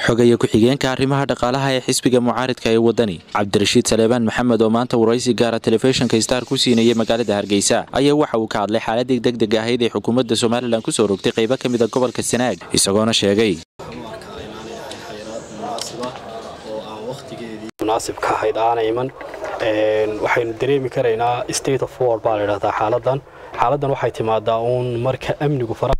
xogaya ku-xigeenka arrimaha dhaqaalaha ee xisbiga mucaaridka ee wadani cabdirashiid saleebaan maxamed oo maanta waraysi gaara telefishinka star ku siinayay magaalada hargeysa ayaa waxa uu ka hadlay xaaladii degdeg ahayd ee xukuumadda somalilan kusoo rogtay qaybo ka mid a gobolka sanaag isagoona sheegay munaasibka ahayd aana iman waxaynu dareemi karaynaa state of war baa ladhahdaa xaaladan xaaladan waxay timaadaa uun marka amnigu fara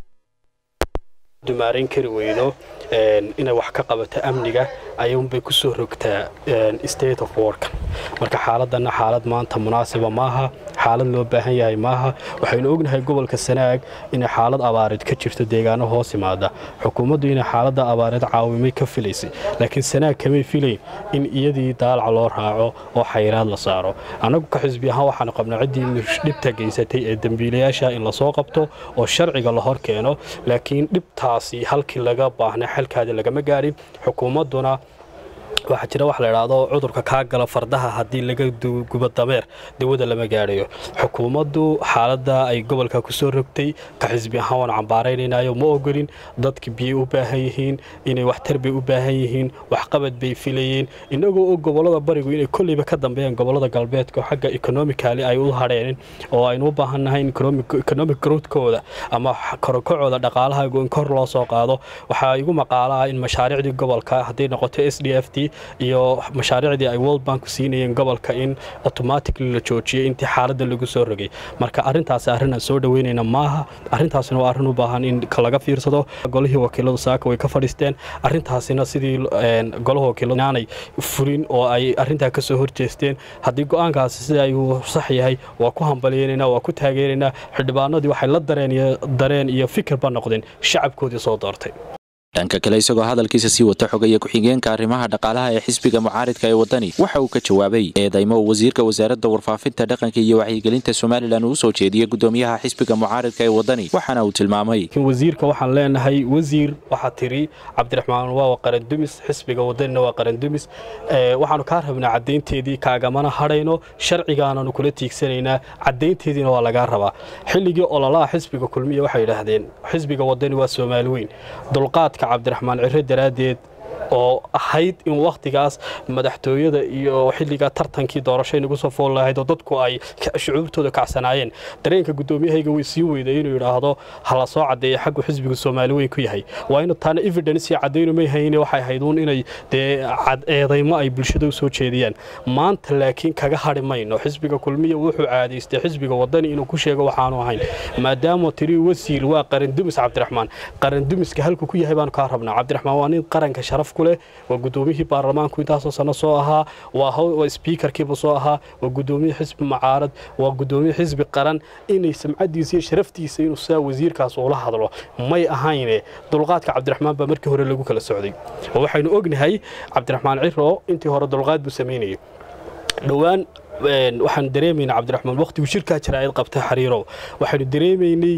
dumaarayn kari weydo inay wax ka qabato amniga ayuunbay ku soo rogtaa state of warkan marka xaaladanna xaalad maanta munaasiba maaha xaalad loo baahan yahay maaha waxaynu ognahay gobolka sanaag inay xaalad abaareed ka jirto deegaano hoos imaada xukuumaddu inay xaaladda abaareed caawimay ka filaysay laakiin sanaag kamay filayn in iyadii daalaca loo raaco oo xayiraad la saaro annagu ka xisbi ahaan waxaanu qabnaa ciddii dhibta geysatay ee dembiilayaasha in lasoo qabto oo sharciga la hor keeno laakiin dhibtaasi halkii laga baahnay xalkaadi lagama gaadhin xukuumadduna waxaa jira wax la idhaahdo cudurka kaa gala fardaha haddii laga gubo dameer dawada lama gaadhayo xukuumaddu xaaladda ay gobolka ku soo rogtay ka xisbi ahaan waan cambaaraynaynayo ma ogolin dadki biyay u baahan yihiin inay waxtar bay u baahan yihiin waxqabad bay filayeen innagoo og gobollada barigu inay kolleyba ka dambeeyaan gobollada galbeedka xagga ekonomikali ay u hadheen oo aynu u baahannahay in economic growthkooda ama korokacooda dhaqaalaha in kor loo soo qaado waxaa igu maqaalaha in mashaariicdii gobolka hadday noqoto s d f t iyo mashaariicdii ay world bank siinayeen gobolka in automatically la joojiyay intii xaaladda lagu soo rogay marka arrintaasi arrin aan soo dhoweynayna maaha arrintaasina waa arrin u baahan in laga fiirsado golihii wakiiladu saaka way ka fadhiisteen arrintaasina sidii golaha wakiiladu inaanay furin oo ay arrintaa ka soo horjeesteen haddii go-aankaasi sida ayuu sax yahay waa ku hambalyeynayna waa ku taageeraynaa xildhibaanadii waxay la dareen iyo fikirba noqdeen shacabkoodii soo doortay dhanka kale isagoo hadalkiisa sii wata xogaya ku-xigeenka arrimaha dhaqaalaha ee xisbiga mucaaridka ee wadani waxa uu ka jawaabay eedaymo uu wasiirka wasaaradda warfaafinta dhaqanka iyo wacyigelinta somalilan uu soo jeediyey gudoomiyaha xisbiga mucaaridka ee wadani waxaana uu tilmaamay wasiirka waxaan leenahay wasiir waxaa tiri cabdiraxmaan waa qarandumis xisbiga wadanina waa qarandumis waxaanu kaa rabnaa caddaynteedii kaagamana hadhayno sharcigaananu kula tiigsanaynaa caddaynteediina waa lagaa rabaa xilligii ololaha xisbiga kulmiya waxay yidhaahdeen xisbiga wadani waa soomaali weyn dulqaadka cabdiraxmaan ciro daraaddeed oo ahayd in wakhtigaas madaxtooyada iyo xilligaa tartankii doorasho inagu soo fool lahayd oo dadku ay shucuurtooda kacsanaayeen dareenka gudoomiyahayga way sii weyday inuu yidhaahdo hala soo caddeeya xaggu xisbigu soomaali weyn ku yahay waa inu taana evidence caddaynu may hayne waxay ahayd uun inay dee eedaymo ay bulshada u soo jeediyaan maanta laakiin kaga hadhi mayno xisbiga kulmiya wuxuu caadaystay xisbiga wadani inuu ku sheego waxaanu ahayn maadaama tiri wasiir waa qarandumis cabdiraxmaan qarandumiska halku ku yahay baanu kaa rabnaa cabdiraxmaan waa nin qaranka sharaf waa gudoomiyihii baarlamaanku intaasoo sano soo ahaa waa sbiikarkiiba soo ahaa waa gudoomiye xisbi mucaarad waa gudoomiye xisbi qaran inay samcadiisa iyo sharaftiisa inuu saa wasiirkaas ula hadlo may ahayne dulqaadka cabdiraxmaan baa markii hore lagu kala socday oo waxaynu ognahay cabdiraxmaan ciro intii hore dulqaad buu samaynayay dhowaan waxaanu dareemaynaa cabdiraxmaan wakhtigu shirkaa jaraa'id qabtay xariirow waxaynu dareemaynay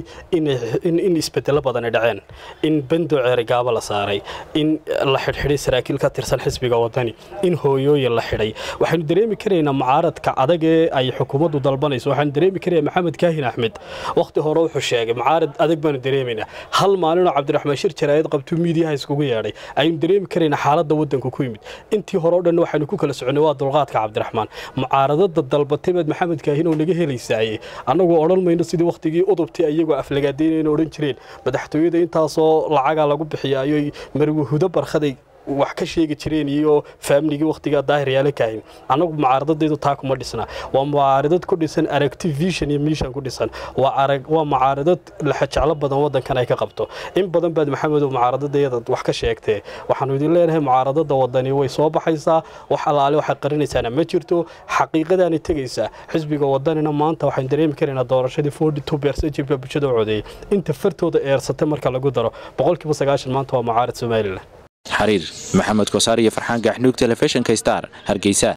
in isbedelo badani dhaceen in bando ceerigaabo la saaray in la xidhxidhay saraakiil ka tirsan xisbiga wadani in hooyooyin la xidhay waxaynu dareemi karaynaa mucaaradka adag ee ay xukuumaddu dalbanayso waxaanu dareemi karaya maxamed kaahin axmed wakhti hore wuxuu sheegay mucaarad adag baanu dareemaynaa hal maalinoo cabdiraxmaan shir jaraa'id qabtuu miidiyaha iskugu yeedhay ayaynu dareemi karaynaa xaaladda waddanku ku yimid intii hore o dhan waxaynu ku kala soconnay waa dulqaadka cabdiraxmaan mucaaradada dalbatay baad maxamed kaahin oo naga helaysaaye annagu odhan mayno sidii wakhtigii udubtay ayagoo aflagaadaynayna odhan jireen madaxtooyada intaasoo lacagaa lagu bixiyaayooy marwahudo barkhaday wax ka sheegi jireen iyo faamligii wakhtigaa daahir yaala kaahin annagu mucaaradadaydu taa kuma dhisna waa mucaaradad ku dhisan aragti vision iyo mission ku dhisan waa mucaaradad laxajeclo badan waddankan ay ka qabto in badan baad maxamedow mucaaradadayada wax ka sheegtee waxaanu idin leenahay mucaaradada wadani way soo baxaysaa wax allaale waxay qarinaysaana ma jirto xaqiiqadaanay tegaysaa xisbiga wadanina maanta waxaan dareemi karaynaa doorashadii forty two percent jibka bulshada u codeeyey inta fartooda eersatay marka lagu daro boqolkiiba sagaashan maanta waa mucaarad somalilan xariir maxamed kosaar iyo farxaan gaxnuug telefishinka star hargeysa